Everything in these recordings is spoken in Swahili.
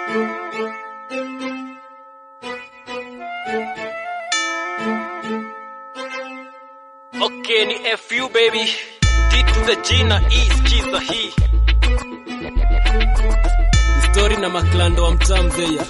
Okay, ni FU baby. D to the G na E, skiza hii. Story na maklando wa mtaa mzeya.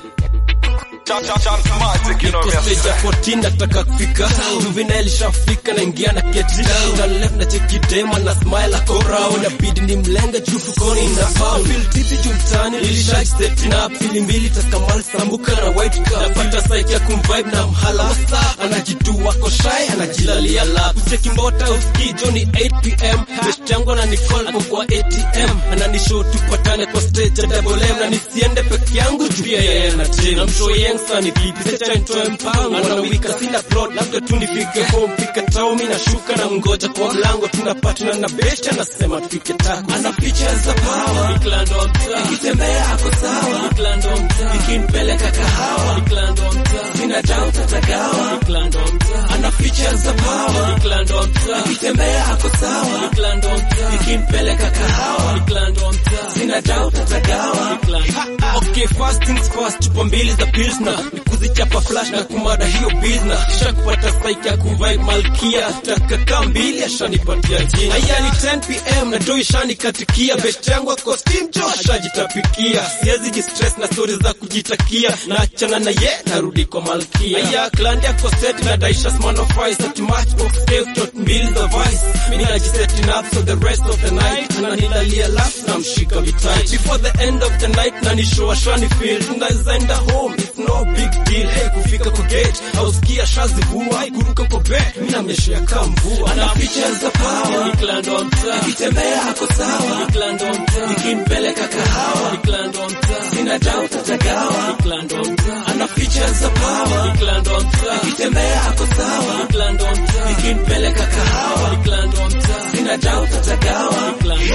Niko stage ya 14 nataka kufika Juvenile shafika naingia na get down Na left na check it dema na smile ako round Inabidi ni mlenga juu fukoni na pound Feel tipi juu mtaani nilisha setting up Fili mbili taskamal sambuka na white cup Napata psyche ya kumvibe na mhala wasa Anajitu wako shy anajilalia lap Ucheki mbota uski Johnny 8pm Best yangu na Nicole ako kwa ATM Ananishow tupatane kwa stage ya double M Na nisiende peke yangu juu pia yeye na team Na mshow youngster ni vipi Secha nitoe mpango Anawika sina plot Labda tu nifike home Pika tao mi nashuka na mgoja kwa mlango Tunapatana na best anasema tufike tako Ana features za power Miklando wa mtaa Nikitembea ako sawa Miklando wa mtaa Ikinipeleka kahawa Miklando wa mtaa Sina doubt atagawa Miklando wa mtaa Ana features za power Miklando wa mtaa Nikitembea ako sawa Miklando wa mtaa Ikinipeleka kahawa Miklando wa mtaa Sina doubt atagawa Okay, first things first, chupa mbili za pilsner nikuzichapa flash na kumada hiyo bizna kisha kupata psyche ya kuvibe malkia takaka mbili ashanipatia jina aya ni 10 pm na doi shanikatikia best yangu ako steam jo ashajitapikia siwezi jistress na stories za kujitakia na achana na ye narudi kwa malkia aya klandi ako set na daisha smanofis at matchbox save tot mbili za vice mimi najisetting up so the rest of the night ananilalia laugh na mshika vitai before the end of the night na nishow ashani feel tunaweza enda home it's no big deal hey kufika kwa gate ausikia shazi vua kuruka kwa bed mimi namnyeshea kama mvua ana features za power niklando wa mtaa nikitembea ako sawa niklando wa mtaa nikimpeleka kahawa niklando wa mtaa sina doubt atagawa niklando wa mtaa ana features za power niklando wa mtaa nikitembea ako sawa niklando wa mtaa nikimpeleka kahawa niklando wa mtaa sina doubt atagawa niklando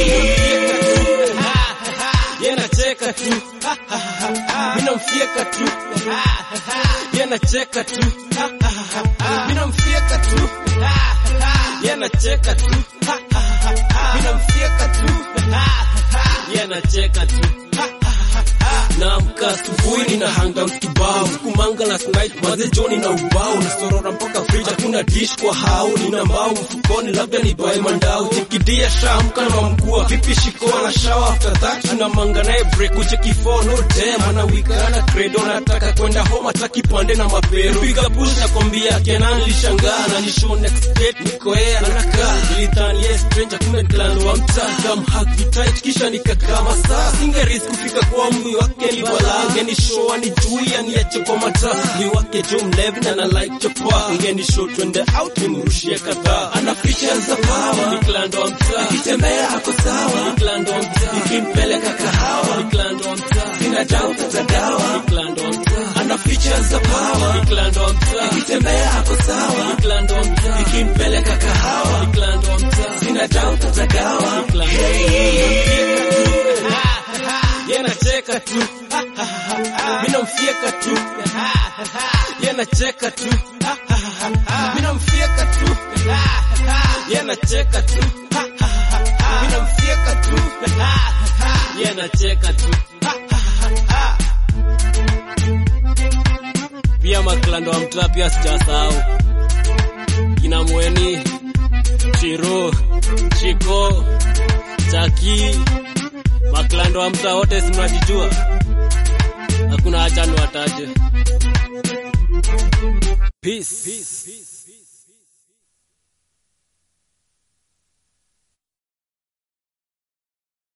yanacheka tu minamfieka tu yanacheka tu minamfieka tu yanacheka tu minamfieka tu yanacheka tu naamka asubuhi nina hangout kibao kumanga last night maze joni na ubao nasorora mpaka fridge hakuna dish kwa hao nina mbao mfukoni labda ni bae mandao chikidia shamka na mamkua vipi shikoa na shower after that tunamanga naye break ucheki phone no damn ana wikana credo nataka kwenda home ataki pande na mapero piga push na kwambia kenan lishangaa na nishow next date niko yeye anakaa nilidhani yes stranger kumbe clan wa mtaa kam hug tight kisha nikakaa masaa singerisk kufika kwa mwi wake ni balaa ni show ni juu aniache kwa mataa mwi wake jo mlevi na na like chopa ngeni show twende out nimrushie kadhaa ana features za power ni clan wa mtaa nikitembea ako sawa ni clan wa mtaa nikimpeleka kahawa ni clan wa mtaa sina doubt atagawa ni clan wa mtaa ana features za power ni clan wa mtaa nikitembea ako sawa ni clan wa mtaa nikimpeleka kahawa ni clan wa mtaa sina doubt atagawa ni clan yanacheka tu minamfieka tu yanacheka tu minamfieka tu yanacheka tu minamfieka tu yanacheka tu pia maklando wa mtaa pia sijasahau kina mweni chiro chiko chaki maklando wa mtaa wote simnajijua hakuna hacha ni wataje peace, peace. peace.